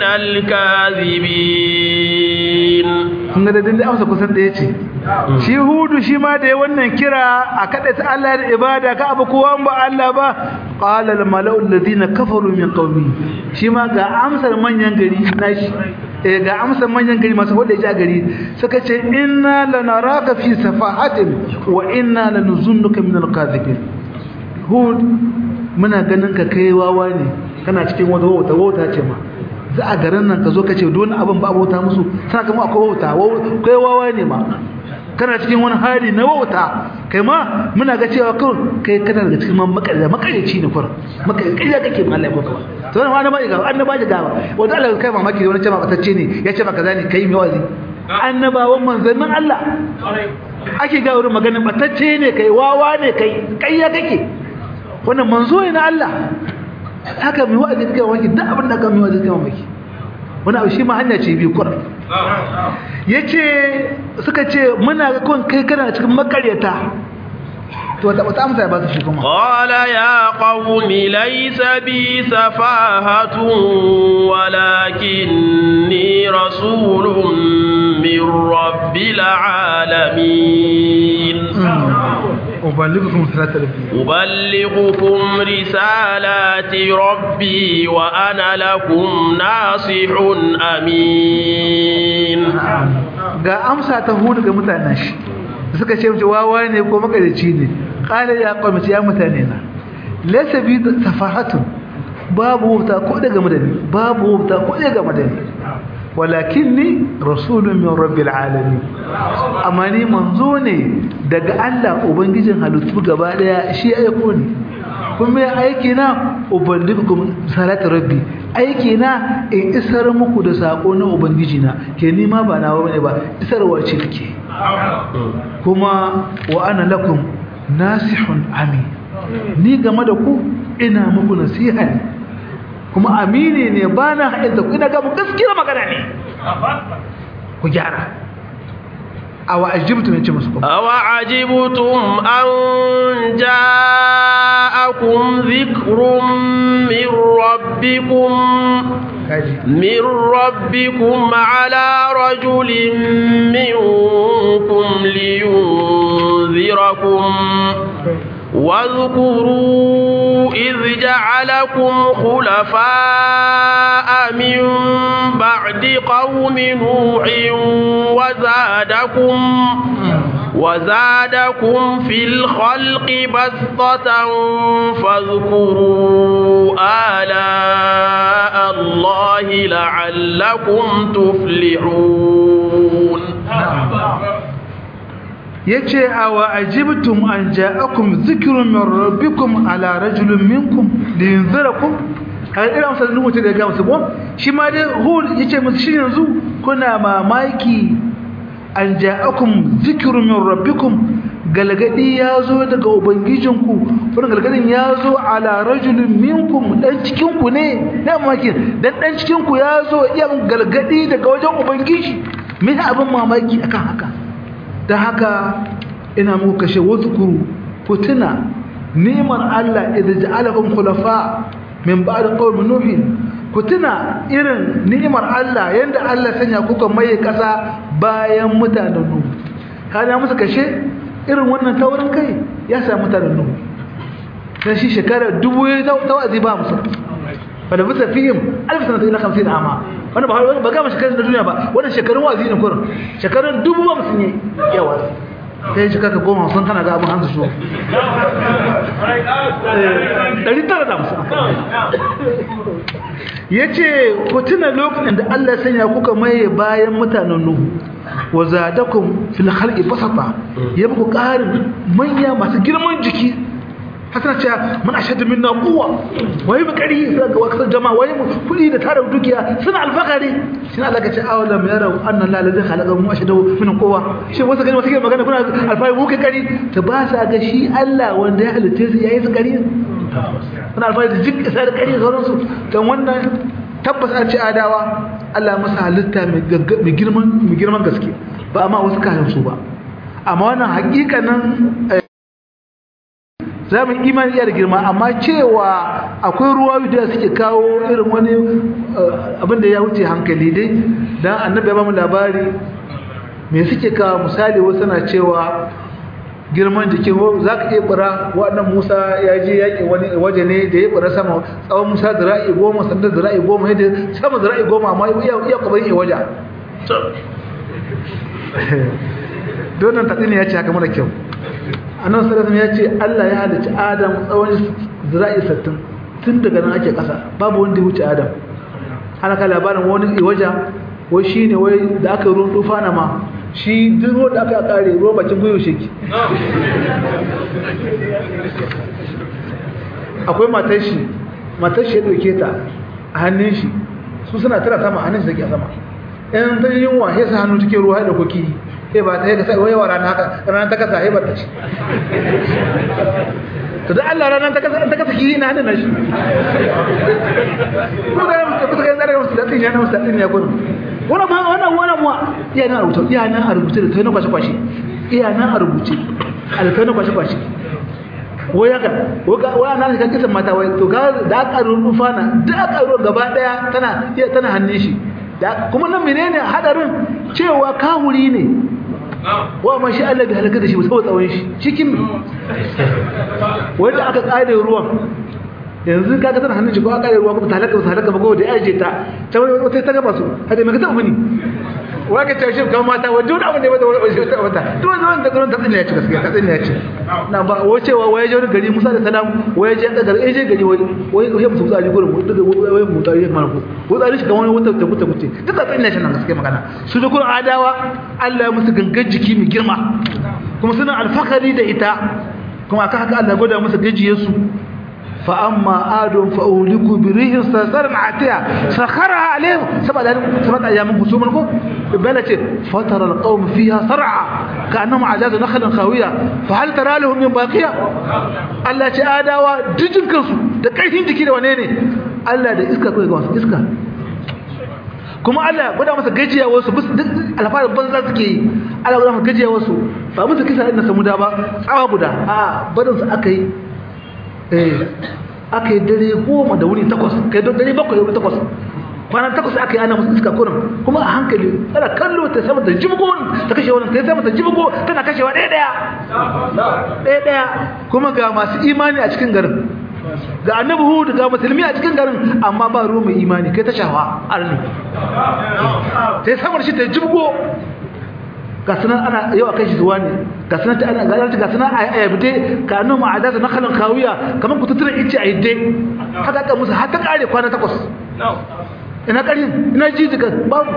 الكاذبين kun ga dadin da amsa kusan ɗaya ce shi hudu shi ma da ya wannan kira a kaɗa ta Allah da ibada ka abu kowa ba Allah ba qala al mala'u alladhina kafaru min qaumi shi ma ga amsar manyan gari nashi eh ga amsar manyan gari masu wanda ya gari suka ce inna lanaraka fi safahatin wa inna lanuzunnuka min al-kadhibin hud muna ganin ka kai wawa ne kana cikin wata wauta wauta ce ma za a garin nan ka zo ka ce don abin ba bauta musu sana kama akwai wauta kai wawa ne ma kana cikin wani hali na wauta kai ma muna ga cewa kun kai kana daga cikin man makarya makaryaci ne kur makarya kake ma Allah ya baka to wannan wani bai ga annaba ji gaba wanda Allah kai mamaki da wani ce ma batacce ne ya ce maka zani kai mai wazi annabawan manzannin Allah ake ga wurin maganin batacce ne kai wawa ne kai kai ya kake wannan manzo ne na Allah haka mai wa'azi kai mamaki duk abin da ka mai wa'azi kai mamaki wani abu shi ma hanya ce biyu kur yace suka ce muna ga kun kai kana cikin makaryata to wata wata amsa ba su shi kuma qala ya qaumi laysa bi safahatun walakinni rasulun min rabbil alamin أبلغكم رسالات ربي أبلغكم رسالات ربي وأنا لكم ناصح أمين ga amsa ta hudu ga mutanen shi suka ce mace wawa ne ko makarici ne qala ya qawmi ya mutane na laysa bi safahatun babu wuta ko daga madani babu wuta ko daga madani walakinni rasulun min rabbil alamin amma ni manzo ne daga Allah ubangijin halittu gaba daya shi ya aiko ni kuma ya aiki na ubangijin salatu rabbi aiki na in isar muku da sako na ubangiji na ke nima ba nawa bane ba isarwa ce take kuma wa ana lakum nasihun amin ni game da ku ina muku nasiha ne kuma amini ne ba na haɗin da ku ina gaba gaskiyar magana ne ku gyara awa ajibtu ne ce musu kuma awa ajibtum an ja'akum dhikrun min rabbikum من ربكم على رجل منكم لينذركم واذكروا إذ جعلكم خلفاء من بعد قوم نوح وزادكم وزادكم في الخلق بسطة فاذكروا آلاء الله لعلكم تفلحون yace awa ajibtum an ja'akum dhikrun min rabbikum ala rajulin minkum liyunzirakum kai irin amsar nuhu ta daga musu ko shi ma dai hud yace musu shi yanzu kuna mamaki an ja'akum dhikrun min rabbikum galgadi yazo daga ubangijinku wannan galgadin yazo ala rajulin minkum dan cikin ku ne dan mamaki dan dan cikin ku yazo yan galgadi daga wajen ubangiji me abin mamaki akan haka da haka ina muku kashe wazkuru ku tuna neman Allah idza ja'alakum khulafa min ba'd qawmi nuh ku tuna irin ni'imar Allah yanda Allah sanya kuka maye kasa bayan mutanen nuh kana musu kashe irin wannan taurin kai ya sa mutanen nuh dan shi shekara dubu ya tawazi ba musu fa da bisa fihim alf sanata ila 50 ama wannan ba ba ga shekarun duniya ba wannan shekarun wazi ne kurin shekarun dubu ba musun yi yawa sai shi kaka goma sun kana ga abin hanzu shi ɗari tara da musu ya ce ku tuna lokacin da Allah sanya kuka maye bayan mutanen Nuhu wa zadakum fil khalqi basata ya muku ƙarin manya masu girman jiki hasana ce mun ashadu minna quwwa wai mu kari sai ga wakar jama'a wai mu kudi da tare dukiya suna alfakari shi Allah ka ce awalam yarau anna la ladhi khalaqa mu ashadu min quwwa shi wasu gani wasu gani magana kuna alfai mu kai kari ta ba sa ga shi Allah wanda ya halitta su yayi su kari suna alfai da jik sai da kari sauran su dan wannan tabbas an ce adawa Allah masa halitta mai girman mai girman gaske ba amma wasu kayan su ba amma wannan hakikanin za mu imani iya da girma amma cewa akwai ruwa da suke kawo irin wani abin da ya wuce hankali dai don annabi ya ba mu labari me suke kawo misali wasu na cewa girman jikin za ka iya bura waɗannan musa ya je yaƙi wani waje ne da ya bura sama tsawon musa zira'i goma sandan zira'i goma yadda sama zira'i goma amma iya kwabarin iya waje donan taɗi ne ya ce haka mara kyau annan sarrafin ya ce Allah ya halicci Adam tsawon zira'i sattin tun daga nan ake ƙasa babu wanda ya wuce Adam ana ka labarin wani iwaja wai shi ne wai da aka ruwan tufa na ma shi duk ruwan da aka kare ruwan bakin gwiwa sheki akwai matar shi matar shi ya ɗauke ta a hannun shi su suna tara sama a hannun shi da ke sama in ta yi yunwa ya sa hannu cikin ruwa da koki sai ba ta yi ka sai wayewa rana haka ranar ta kasa haibar ta ce to da Allah ranar ta kasa ta kasa ki na hannun shi ko da mutum kuka yin zarar musu daɗin ya na musu daɗin ya gudu wannan ma wannan wannan ma iya nan a rubuce iya nan a rubuce da tayi kwashe kwashe iya nan a rubuce alkai na kwashe kwashe wai haka wai nan ka kisan mata wai to ga da aka rufa na da aka rufa gaba daya tana tana hannun shi kuma nan menene hadarin cewa kawuri ne wa ma shi Allah bai halaka da shi saboda tsawon shi cikin wanda aka kare ruwan yanzu kaga tana hannun shi ko aka kare ruwa kuma ta halaka ba halaka ba ko da yaje ta ta wata ta gaba su hada me ka ta muni wa ka tashi kan mata wa duk abin da ba da wani ta mata to wanda wanda gurin ta tsinne ya ci gaskiya ta tsinne ya ci na ba wacewa waye je gari Musa da salam waye je da gari je gari wai wai ya musu tsari gurin daga waye mu tsari mana ko ko tsari shi kamar wata ta kuta kuce duk ta tsinne shi nan gaskiya magana su da gurin adawa Allah ya musu gangan jiki mai girma kuma suna alfakari da ita kuma aka haka Allah gwada musu gajiyar su fa amma adun fa uliku bi rihin sarsarin atiya sakhara alaihim sabada sabada ayyamin husuman ko bala ce fatara alqawm fiha sar'a ka'annahum ajazu nakhlin khawiya fa hal tara lahum min baqiya Allah ce adawa dijin kansu da karfin jiki da wane ne Allah da iska kai ga wasu iska kuma Allah gwada masa gajiya wasu bus duk alfarin banza suke yi Allah gwada masa gajiya wasu ba musu kisa inda samu da ba tsawa guda a barin su aka yi eh aka yi dare goma da wuni takwas kai don dare bakwai da wuni takwas kwanan takwas aka yi ana musu iska kurin kuma a hankali tana kallo ta sama ta jibgo ta kashe wannan ta sama ta jibgo tana kashewa ɗaya ɗaya ɗaya ɗaya kuma ga masu imani a cikin garin ga annabi hud ga musulmi a cikin garin amma ba ruwa mai imani kai ta shawa arni sai samar shi ta jibgo ga sunan ana yau akai shi zuwa ne ga sunan ta ana ga ga sunan a ayyabde ka annu ma'ada na khalan kawiya kamar ku tutura ice a yadde haka ka musu har ta kare kwana takwas ina karin ina jijika babu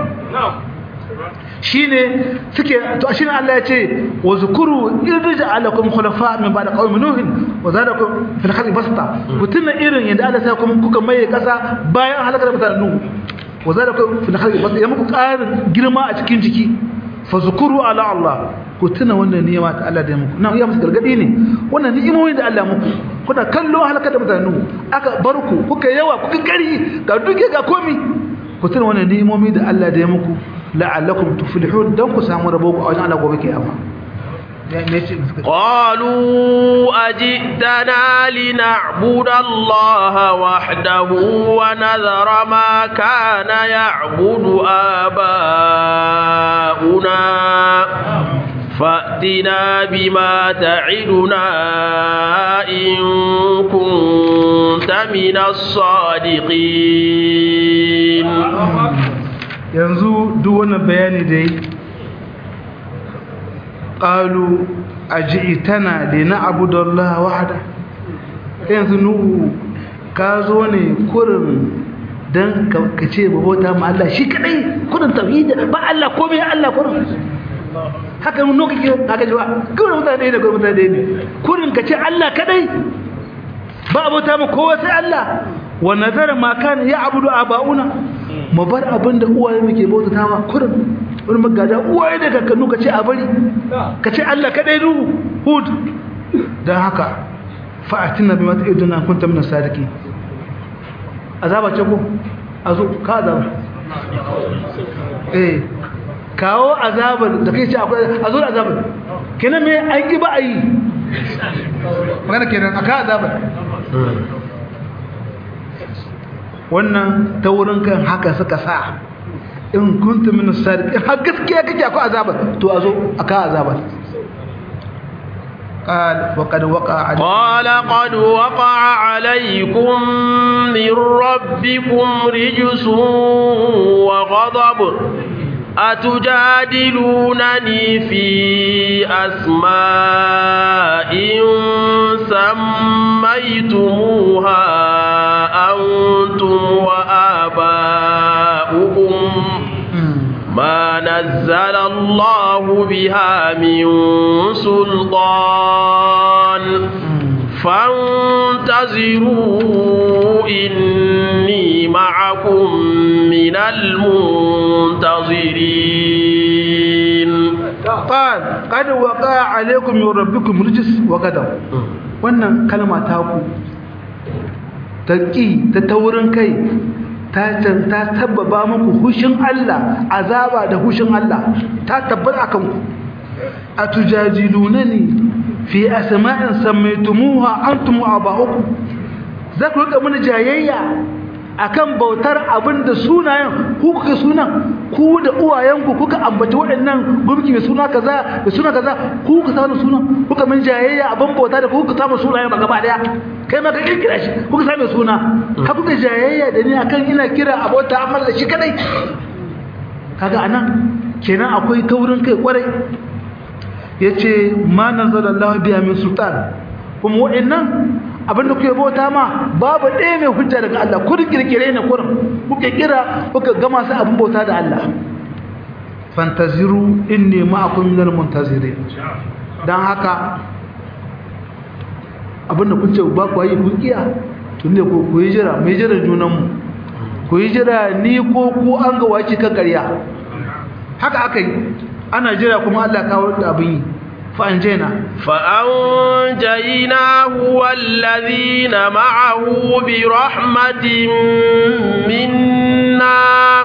shine suke to shine Allah ya ce wa zukuru irja'alakum khulafa min ba'da qaumi nuh wa zadakum fil khalqi basta kutunna irin yanda Allah sai kuma kuka maye kasa bayan halakar mutanen nuh wa zadakum fil khalqi basta ya muku ƙarin girma a cikin jiki fa zukuru ala Allah ku tuna wannan ni'ima ta Allah da muku na iya musu gargadi ne wannan ni'imomin da Allah muku kuna kallo halakar da mutanen nuh aka bar ku kuka yawa kuka kari ga duke ga komi ku tuna wannan ni'imomi da Allah da ya muku la'allakum tuflihun dan ku samu rabo a wajen Allah gobe kiyama قالوا أجئتنا لنعبد الله وحده ونذر ما كان يعبد آباؤنا فأتنا بما تعدنا إن كنت من الصادقين yanzu duk wannan bayani da yi ƙalu a ji'itana da na abu da Allah wahada yanzu nuhu ka zo ne kurin don ka ce babauta ma Allah shi kadai kurin tauhidi ba Allah ko mai Allah kurin haka mun nuka ke haka jiwa kurin mutane ne kurin mutane ne kurin ka ce Allah kadai ba abota ma kowa sai Allah wa nazara ma kana ya abudu aba'una mu bar abin da uwaye muke bautata ma kurin wani magada uwaye da kakannu ka ce a bari ka ce Allah kadai ruhu hud don haka fa'atina bi mata iduna kunta min sadiki azaba ce ko azo ka azaba eh kawo azabar da kai ce akwai azo da azabar kenan me an ki ba a yi magana kenan aka azabar wannan ta wurin kan haka suka sa in kuntum min as-sadiqin har gaskiya kake akwai azaba to azo aka azaba قال وقد وقع عليكم قال قد وقع عليكم من ربكم رجس وغضب أتجادلونني في أسماء سميتموها أنتم وآباؤكم ما نزل الله بها من سلطان فانتظروا إني معكم من المنتظرين قال قد وقع عليكم من ربكم رجس وغضب wannan kalma ta ku ta ƙi ta taurin kai ta ta sababa muku hushin Allah azaba da hushin Allah ta tabbata akan ku atujadilunani fi asma'in sammaytumuha antum wa aba'ukum za ku rika mana jayayya akan bautar abinda sunayen ku kuka sunan ku da uwayenku kuka ambaci waɗannan gurbi mai suna kaza da suna kaza ku kuka samu sunan kuka min jayayya abin bauta da ku kuka samu sunayen ba gaba daya kai ma ka kirkira shi kuka samu suna ka kuka jayayya da ni akan ina kira abota amma da shi kadai kaga anan kenan akwai taurin kai kwarai yace ma nazalallahu biya min sultan kuma wa'annan abinda kuke bauta ma babu ɗaya mai hujja daga Allah kun kirkire ne kurin kuke kira kuka gama su abin bauta da Allah fantaziru inni ma'akum minal muntazirin dan haka abinda kun ce ba ku yi kun kiya tun da ku yi jira mai jira junanmu ku yi jira ni ko ku an ga wace kan ƙarya haka aka yi ana jira kuma Allah kawo da abin yi fa'anjena فأنجيناه والذين معه برحمة منا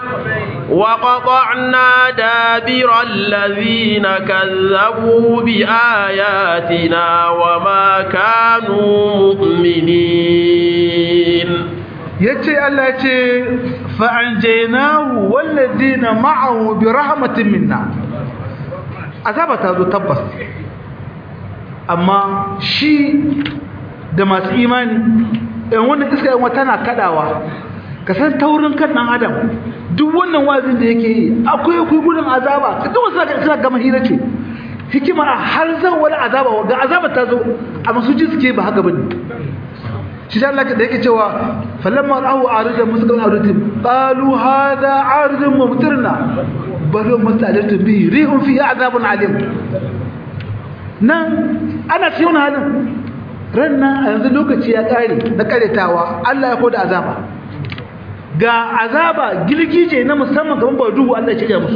وقطعنا دابر الذين كذبوا بآياتنا وما كانوا مؤمنين yace Allah yace fa'anjaynahu walladina ma'ahu bi rahmatin minna azaba ta zo tabbas amma shi da masu imani ɗan wannan iska yawan tana kadawa ka san taurin kan ɗan adam duk wannan wazin da yake yi akwai akwai gudun azaba duk wasu suna gama hira ce hikima har zan wani azaba ga azaba ta zo amma su ji suke ba haka bane shi da Allah da yake cewa falamma ra'u aridan musqal aridim qalu hada aridun mumtirna bal musta'jalatu bihi rihun fi azabun alim nan ana cikin halin ranna a yanzu lokaci ya kare na karetawa Allah ya koda azaba ga azaba gilgije na musamman gaban ba duhu Allah ya cika musu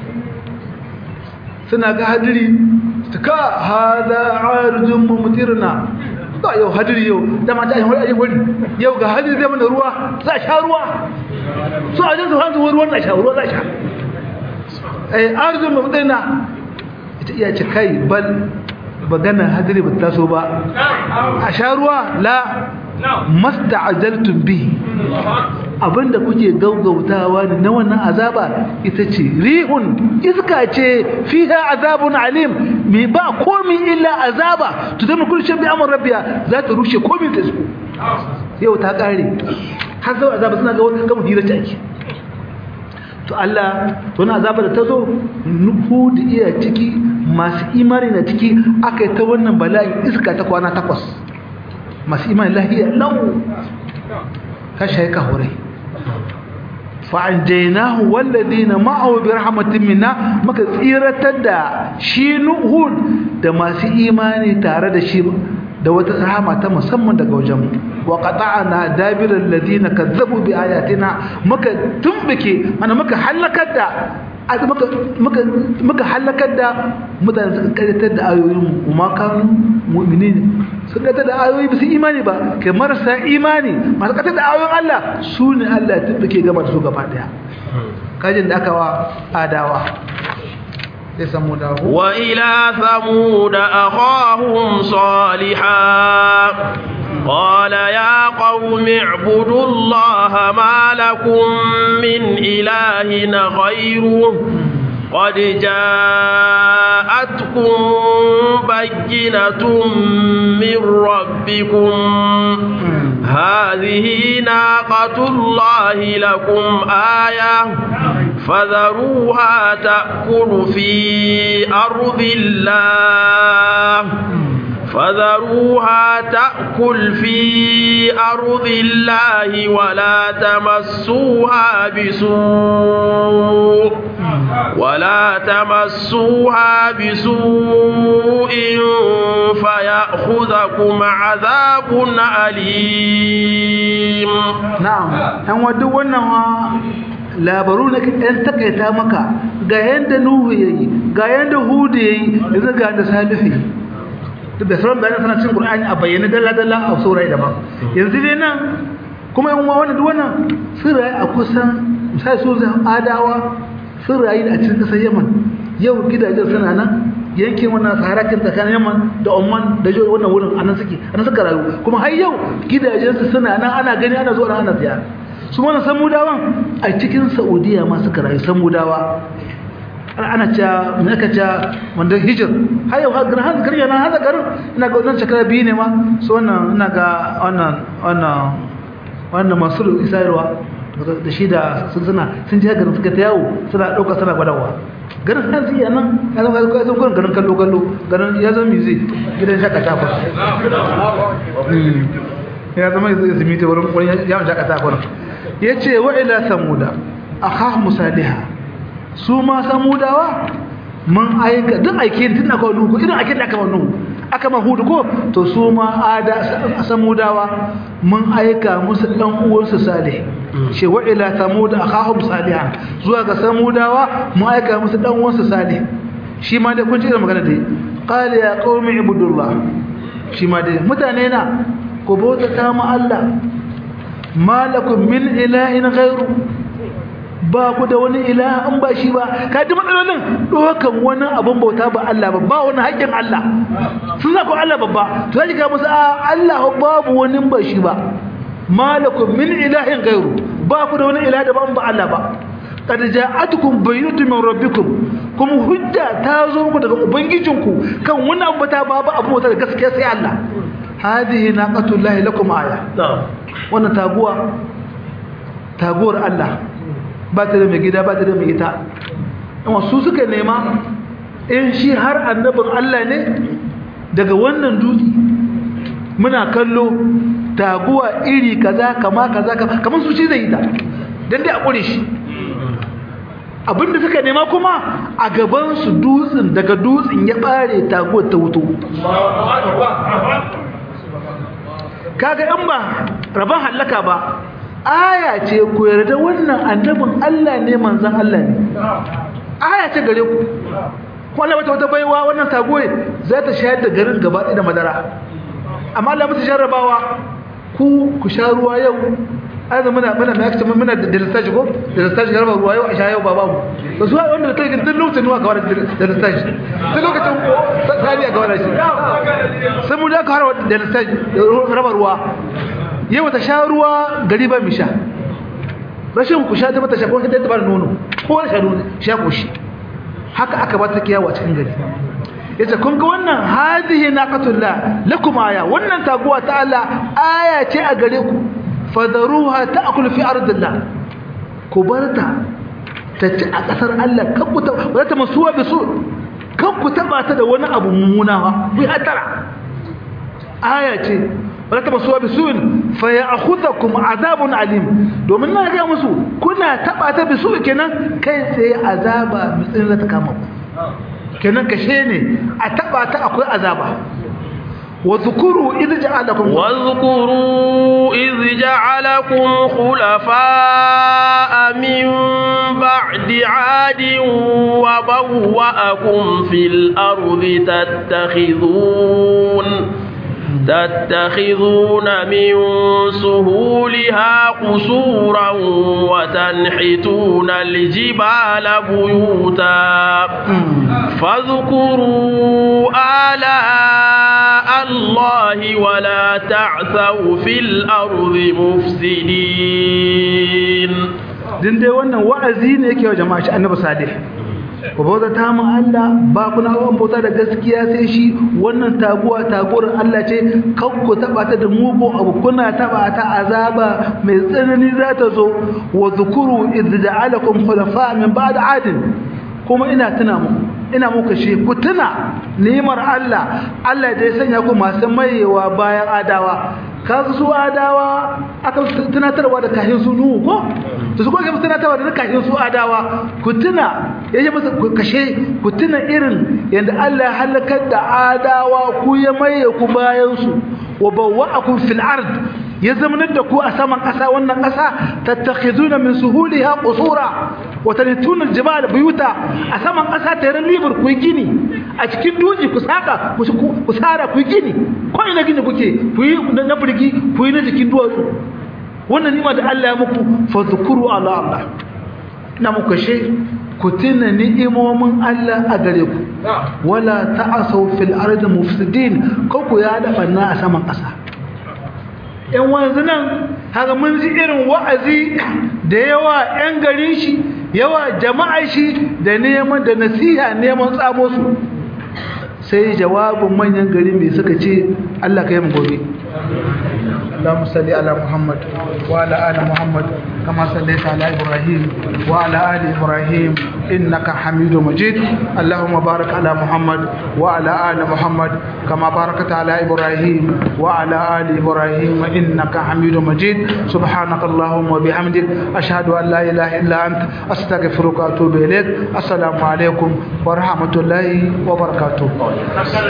suna ga hadiri ka hada aridun mumtirna ba yau hadiri yau da mata ayin wani wani yau ga hadiri zai mana ruwa za a sha ruwa so a jinsu hanzu ruwan na sha ruwa za a sha eh arzikin mabudina ita iya ce kai bal magana hadiri ba taso ba a sha ruwa la masta ajaltun bi abinda kuke gaugautawa ne na wannan azaba ita ce rihun iska ce fiha azabun alim mai ba komi illa azaba to zama kulshin bi amur rabbiya za ta rushe komi ta su yau ta kare har zau azaba suna ga wata kama hira ake to Allah to na azaba da ta zo nuhu da iya ciki masu imani na ciki aka yi ta wannan bala'in iska ta kwana takwas masu imani lahiya lau ka shaika hurai fa'anjainahu walladina ma'ahu bi rahmatin minna maka tsiratar da shi nuhud da masu imani tare da shi da wata rahama ta musamman daga wajen wa qata'na dabiral ladina kazzabu bi ayatina maka tumbike mana maka halakar da maka maka maka halakar da mutane suka karatar da ayoyin mu kuma kanu mu'minin suka karatar da ayoyi bisa imani ba kai marasa imani masu karatar da ayoyin Allah su ne Allah ya tumbike gaba da su gaba daya kajin da aka wa adawa وإلى ثمود أخاهم صالحا قال يا قوم اعبدوا الله ما لكم من إله غيره قد جاءتكم بينة من ربكم هذه ناقة الله لكم آية فذروها تأكل في أرض الله فذروها تأكل في أرض الله ولا تمسوها بسوء ولا تمسوها بسوء فيأخذكم عذاب أليم نعم أن ودوا labaru na ɗan takaita maka ga yadda nuhu ya yi ga yadda hudu ya yi yanzu ga yadda salihu ya duk da sauran bayanan suna cin ƙur'ani a bayyana dalla-dalla a saurai daban yanzu dai nan kuma yan wani duk wannan sun rayu a kusan misali su zan adawa sun rayu a cikin ƙasar yaman yau gidajen suna nan yankin wannan saharakin tsakanin yaman da oman da jihohi wannan wurin anan suke anan suka rayu kuma har yau gidajensu suna nan ana gani ana zuwa ana ziyara su mana samudawan a cikin saudiya ma suka rayu samudawa ana cewa me aka cewa wanda hijir har yau har har garin yana hada garin ina ga wannan shekara biyu ne ma su wannan ina ga wannan wannan wannan masu isarwa da shi da sun suna sun ji garin suka ta yawo suna ɗauka suna gwadawa garin har zai nan ya zama ya zama gurin garin kallo kallo garin ya zama music gidan shakata ba ya zama ya zama ta wurin yawon shakata ba ya ce wa ila samuda akha musaliha su ma samudawa mun aika duk aike tun da kawo nuhu irin aike da aka kawo nuhu aka ma hudu ko to su ma ada samudawa mun aika musu dan uwansu salih ce wa ila samud akhahum salihan zuwa ga samudawa mun aika musu dan uwansu salih shi ma dai kun ji magana dai qala ya qaumi ibudullah shi ma dai mutane na ku bauta ta mu Allah malakum min ilahin ghairu ba ku da wani ilaha an ba shi ba ka ji matsalolin dokan wani abun bauta ba Allah ba ba wani haƙƙin Allah sun zako Allah babba to zai ga musu a Allah babu wani ba shi ba malakum min ilahin ghairu ba ku da wani ilaha da ba Allah ba qad ja'atukum bayyinatun min rabbikum kuma hujja ta zo muku daga ubangijinku kan wani abu ta babu abu wata da gaskiya sai Allah hadihi naqatullahi lakum aya wannan taguwa taguwar Allah ba ta da mai gida ba ta da mai ita amma su suka nema in shi har annabin Allah ne daga wannan dutse muna kallo taguwa iri kaza kama kaza kamar su ci zai yi ta dan dai a kure shi abinda suka nema kuma a gaban su dutsen daga dutsen ya bare taguwar ta wuto kaga in ba rabon hallaka ba aya ce ku yarda wannan annabin Allah ne manzon Allah ne aya ce gare ku ko Allah wata wata baiwa wannan tagoye za ta shayar da garin gaba ɗaya da madara amma Allah musu jarrabawa ku ku sha ruwa yau ai da muna muna mai muna da lissafi ko da lissafi garba ruwa yau a sha yau ba babu to su wanda da take duk lokacin ruwa kawar da lissafi duk lokacin sani a kawar shi sai mu da kawar da lissafi raba ruwa yau ta sha ruwa gari ba mi sha rashin ku sha ta mata sha ko ta ba nono ko sha nono sha ko shi haka aka ba ta kiyawa cikin gari yace kun ga wannan hadihi naqatullah lakum aya wannan taguwa ta Allah aya ce a gare ku fadaruha ta'kul fi ardillah ku barta ta ci a kasar Allah kan ku ta ba ta masuwa bisu kan ku taba ta da wani abu mummuna ba ku hatara aya ce ba ta masuwa bisu fa ya'khudhukum azabun alim domin na ga musu kuna taba ta bisu kenan kai sai azaba mutsin za ta kama ku kenan kashe ne a taba ta akwai azaba واذكروا إذ جعلكم واذكروا إذ جعلكم خلفاء من بعد عاد وبوأكم في الأرض تتخذون تتخذون من سهولها قصورا وتنحتون الجبال بيوتا فاذكروا آلاء الله ولا تعثوا في الأرض مفسدين din dai wannan wa'azi ne yake wa jama'a shi annabi salih ku bauta ta mu Allah ba ku na an bauta da gaskiya sai shi wannan taguwa taguwar Allah ce kan ku taba ta da mugu abu kuna taba ta azaba mai tsanani za ta zo wa zukuru idh ja'alakum khulafa min ba'd adin kuma ina tuna muku ina muku shi ku tuna ni'imar Allah Allah da ya sanya ku masu mayewa bayan adawa kasu su adawa aka tunatarwa da kahin su nuhu ko to su kuma tunatarwa da kahin su adawa ku tuna yaje masa ku kashe ku tuna irin yanda Allah ya halakar da adawa ku ya maye ku bayan su wa bawwa'akum fil ard ya zamanar da ku a saman ƙasa wannan ƙasa tattakhizuna min suhuliha qusura wa tanituna aljibala buyuta a saman ƙasa tare libur ku gini a cikin duji ku saka ku sara ku gini ko ina gini kuke ku yi na burgi ku yi na jikin duwatsu wannan nima da Allah ya muku fa zukuru ala Allah na muku she ku tuna ni'imomin Allah a gare ku wala ta'asaw fil ardi mufsidin ko ku ya da banna a saman ƙasa ‘yan wanzu nan haka mun ji irin wa'azi da yawa ‘yan garin shi yawa jama'a shi da neman da nasiha neman tsamo su sai jawabin manyan gari mai suka ce Allah ka yi gobe اللهم صل على محمد وعلى ال محمد كما صليت على ابراهيم وعلى ال ابراهيم انك حميد مجيد اللهم بارك على محمد وعلى ال محمد كما باركت على ابراهيم وعلى ال ابراهيم انك حميد مجيد سبحانك اللهم وبحمدك اشهد ان لا اله الا انت استغفرك واتوب اليك السلام عليكم ورحمه الله وبركاته